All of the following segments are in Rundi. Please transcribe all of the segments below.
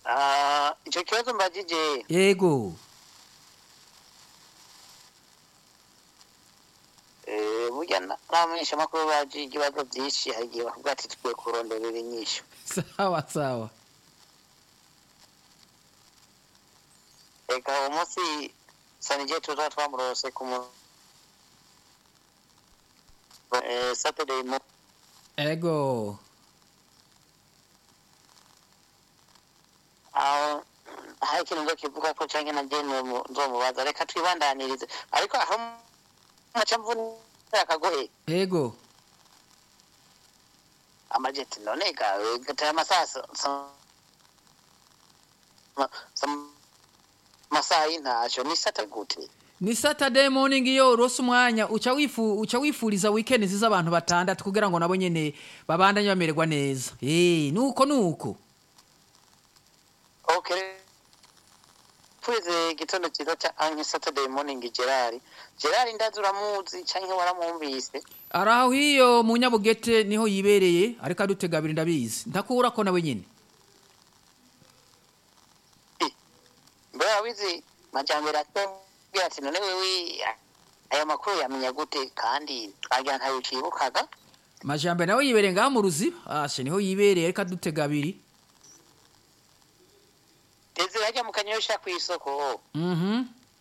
Ah, icyo kibazo mbagije yego eh, burya na- n'abamenyesha amakuru baje ibibazo byinshi hari igihe bavuga ati tukwiye kuronderera inyishu sawa sawa reka uwo munsi sanije tuza twamurose ku mu eh, saturday mo ego aho hari ikintu ngo kivuga ko canke na je nomu- nzomubaza reka twibandanirize ariko aho maca mvunira akagohe ego amajeti none gawe gataya amasaha sa- sa- ma- sa- masaha y'intasho ni sata gute ni saturday morning iyo urose umwanya uca wifu uca wifuriza weekend ziza abantu batandatu kugira ngo nabo nyene babandanye bamererwa neza eh nuko nuko okay twize igitondo cyiza cya anke saturday morning gerard gerard ndazi uramuzi canke waramwumvise araho hiyo mu nyabugete niho yibereye ariko adutega abiri ndabizi ndakura ko nawe nyene mbere wabizi majambere atubwira ati none wewe ayo makuru yamenya gute kandi twagira ntayo ucibukaga majambe nawe yibereye ngaha mu ruziba ashe niho yibereye ariko adutega abiri teze bajya mu kanyosha ku isoko mhm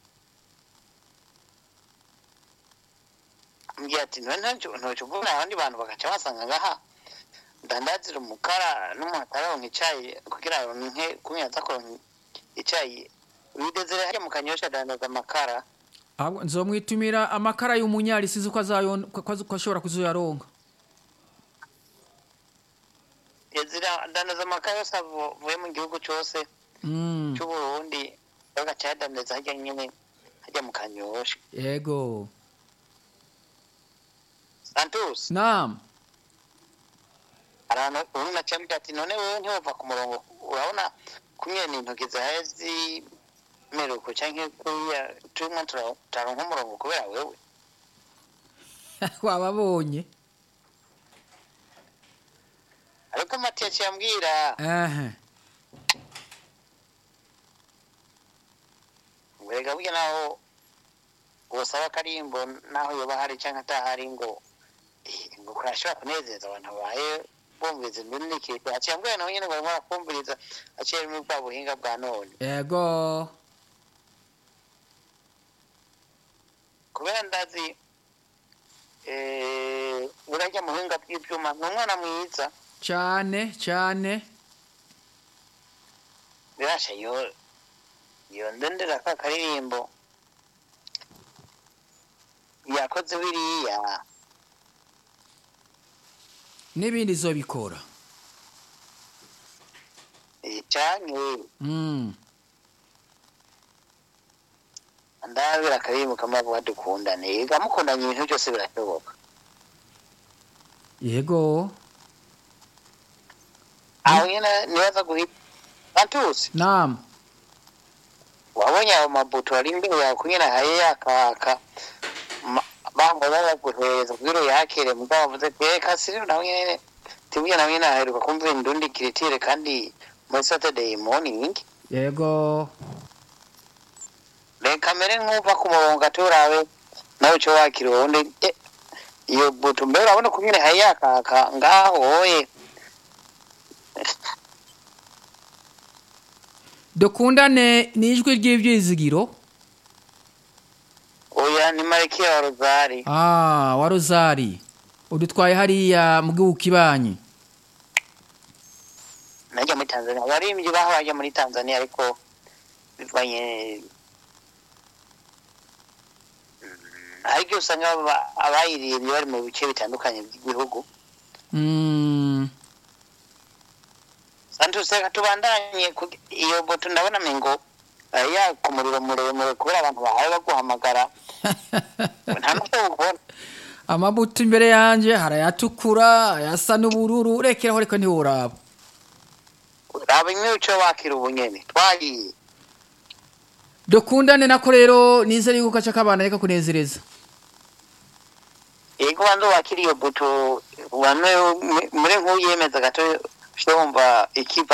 mbwira ati none ntacyo ntacyo ubona abandi bantu bagaca basanga ngaha ndandazira umukara n'umuntu ataronka icayi kugira ngo nke kumenya kuronka icayi widezere hajya mu kanyosha adandaza amakara ahubwo nzomwitumira amakara y'umunyari sizi ko azayon ko ko- ko ashobora kuzoyaronka yazira adandaza amakara yose avuye mu gihugu cose mm c'uburundi bagaca yadandaza hajya nyene hajya mu kanyosha yego santos naam ahantu ubu nacambwira ati none wewe ntiwova ku murongo urabona kumwe ni intoki zawe zimeruko canke kuriya turimo tura- turaronka umurongo kubera wewe wababonye ariko mati yaciye ambwira ehe werega burya naho wosaba akarimbo naho yoba hari canke atahari ngo eh, ngo kurashobora kunezeza abantu babaye bumviriza indundikirwa aciye ambwira nawe nyene ngo arimo arakumviriza aciye muri bwa buhinga bwa none yego kubera ndazi eh, urarya muhinga bw'ivyuma ni umwana mwiza cyane cyane birasha yo yo ndendera ka karirimbo yakoze biriya n'ibindi zobikora eh, canke mm ndabira akaririmbo kamavuga dukundane gamukundanye ibintu byose birashoboka yego aho nyene nibaza guhita antusi naam wabonye ayo mabuto ari imbere yawe kunyene haye yakaka Ma- bango babaguhereza kugira uyakire mugabo bavuze ati reka siri nawe nyene tibwiye nawe nyene aheruka kumva indundi kiritire kandi muri saturday morning yego reka mbere nk'uva ku murongo aturawe nawe uco wakira uwundi eh, iyo buto mbere urabona kunyene haye yakaka ngaho oye dukundane ni ijwi ry'ibyizigiro oya ni marikiya wa rozari ah wa rozari udutwaye hariya mu gihugu kibanyi najya muri tanzania abaririmbyi baho bajya muri tanzania ariko bivanye Mm, hari igihe usanga aba- abayiririmbye bari mu bice bitandukanye by'igihugu mm santos reka tubandanye kugi- iyo boto ndabona mengo eh, yaka umuriro muremure kubera abantu bahawe baguhamagara nta n'ubwo ubona amabuto imbere yanjye hari ayatukura ayasa n'ubururu rekeraho reka ntiworaba raba imwe uco wakira ubunyene twagiye dukundane nako rero nizere yuko gace kabana reka kunezereza yego banza wakira iyo boto bamwe muri nk'uyemeza gato ushobora wumva ikiva